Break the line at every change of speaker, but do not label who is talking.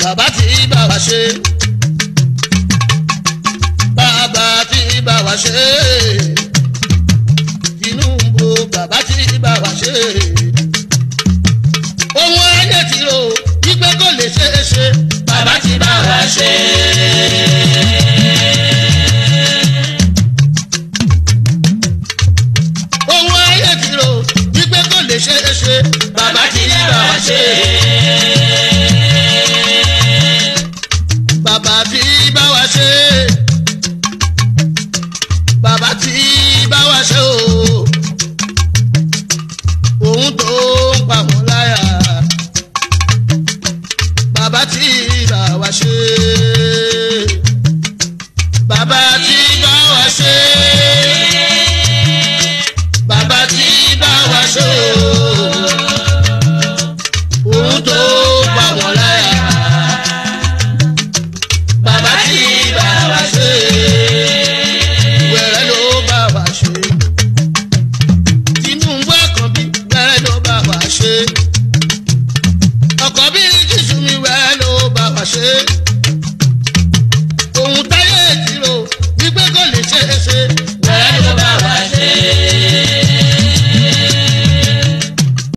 bàbá tí bá wa ṣe bàbá tí bá wa ṣe Tinubu bàbá tí bá wa ṣe ohun ayé ti rò wípé kò lè ṣeé ṣe
bàbá ti bá wa ṣe.
ohun ayé ti rò wípé kò lè ṣeé ṣe
bàbá ti bá wa ṣe.